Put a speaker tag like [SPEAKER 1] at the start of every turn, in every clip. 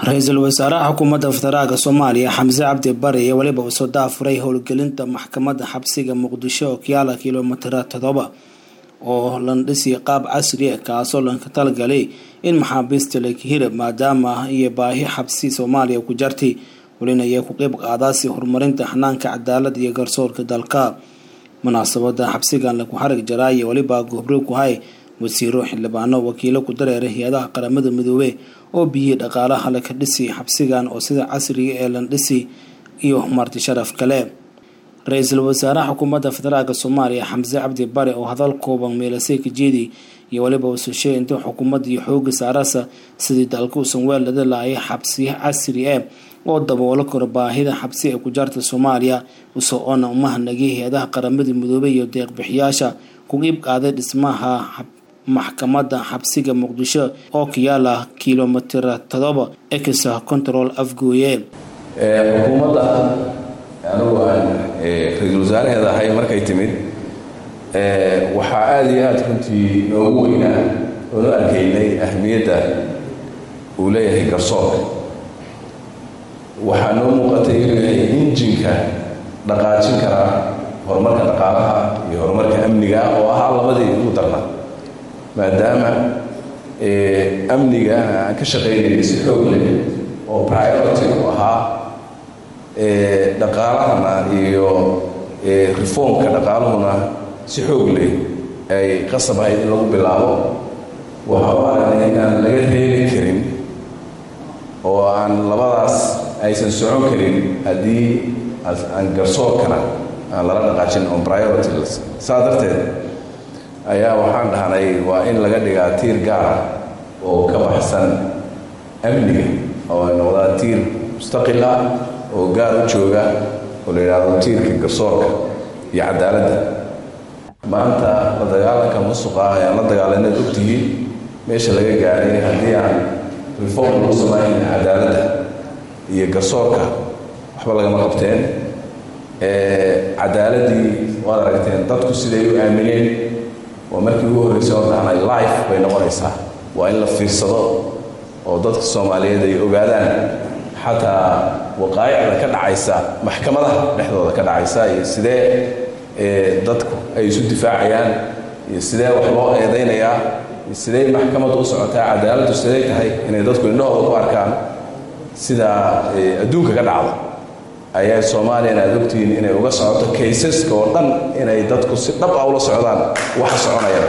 [SPEAKER 1] ra-iisul wasaaraha xukuumadda federaalka soomaaliya xamse cabdi bare iyo weliba uu soo daafuray howlgelinta maxkamadda xabsiga muqdisho oo kiyaala kilomitira todoba oo landhisi qaab casri ah kaasoo lanka talagalay in maxaabiista laka hirab maadaama iyo baahi xabsi soomaaliya ku jartay welina ayay ku qeyb qaadaasi horumarinta xanaanka cadaalad iyo garsoorka dalka munaasabada xabsigan laku xarig jaraa iyo weliba gobro ku hay wasiiro xildhibaano wakiilo ku dareera hay-adaha qaramada midoobe oo biyihii dhaqaalaha laka dhisi xabsigan oo sida casriga ee landhisi iyo marti sharaf kale ra-iisul wasaaraha xukuumadda federaalk soomaaliya xamse cabdi bare oo hadal kooban meelasey kajeedi iyo weliba usushay inta xukuumadda iyo xooga saarasa sidii dalka uusan weellada laaya xabsiyo casri ah oo daboolo karo baahida xabsi ee ku jaarta soomaaliya usoo oona umahanagay hay-adaha qaramada midoobey iyo deeqbixiyaasha ku qiib qaaday dhismaha maxkamadda xabsiga muqdisho oo ka yaala kilomitira todoba exa control afgooye
[SPEAKER 2] xukuumadda anugu aan ra-iisul wasaaraheeda ahay markay timid waxaa aada iyo aada runtii noogu weynaa oonu arkaynay ahmiyadda uu leeyahay garsoorka waxaa noo muuqatay inuu yahay injinka dhaqaajin karaa horumarka dhaqaalaha iyo horumarka amniga oo ahaa labadii ugu darna maadaama amniga aan ka shaqaynayay si xoog leh oo priority u ahaa dhaqaalahana iyo reformka dhaqaaluhuna si xoog leh ay qasab ahayd in lagu bilaabo waxa u aragnay inaan laga reebi karin oo aan labadaas aysan socon karin haddii aan garsoorkana aan lala dhaqaajin on priority saa darteed ayaa waxaan dhahnay waa in laga dhigaa tiir gaara oo ka baxsan amniga oo ay noqdaa tiir mustaqil ah oo gaar u jooga oo la yidhaahdo tiirka garsoorka iyo cadaaladda maanta la dagaalanka musuqa ah ayaan la dagaalanayd ogtihiin meesha laga gaaray haddii aan reform lagu samayn cadaaladda iyo garsoorka waxba lagama qabteen cadaaladdii waad aragteen dadku siday u aamineen waa markii ugu horreysay oo dahnay life bay noqonaysaa waa in la fiirsado oo dadka soomaaliyeed ay ogaadaan xataa waqaa'icda ka dhacaysa maxkamadaha dhexdooda ka dhacaysa iyo sidee dadku ay isu difaacayaan iyo sidee wax loo eedaynayaa iyo sidee maxkamaddu u socotaa cadaaladdu siday tahay inay dadku indhahooda ku arkaan sida adduunka ka dhacda ayaa soomaaliyana aad ogtihiin inay uga socoto kaysaska oo dhan inay dadku si dhab ah ula socdaan waxa soconayana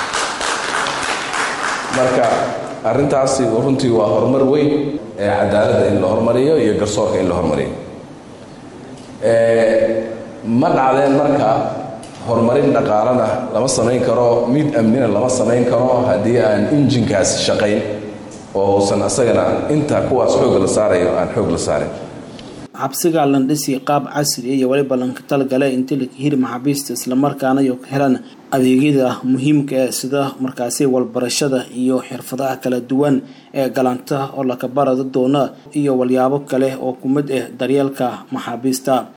[SPEAKER 2] marka arrintaasi runtii waa horumar weyn ee cadaaladda in la hormariyo iyo garsoorka in la hormariyo ma dhacdeen marka horumarin dhaqaalana lama samayn karo mid amnina lama samayn karo haddii aan injinkaasi shaqayn oo uusan asagana inta kuwaas xoog la saarayo aan xoog la saarin
[SPEAKER 1] xabsiga landhisi qaab casri iyo weliba lanka talgale intii laka hiri maxaabiista islamarkaana iyo ka helan adeegyada muhiimka ee sida markaasi walbarashada iyo xirfadaha kala duwan ee galanta oo laka barada doona iyo walyaabo kale oo ku mid ah daryeelka maxaabiista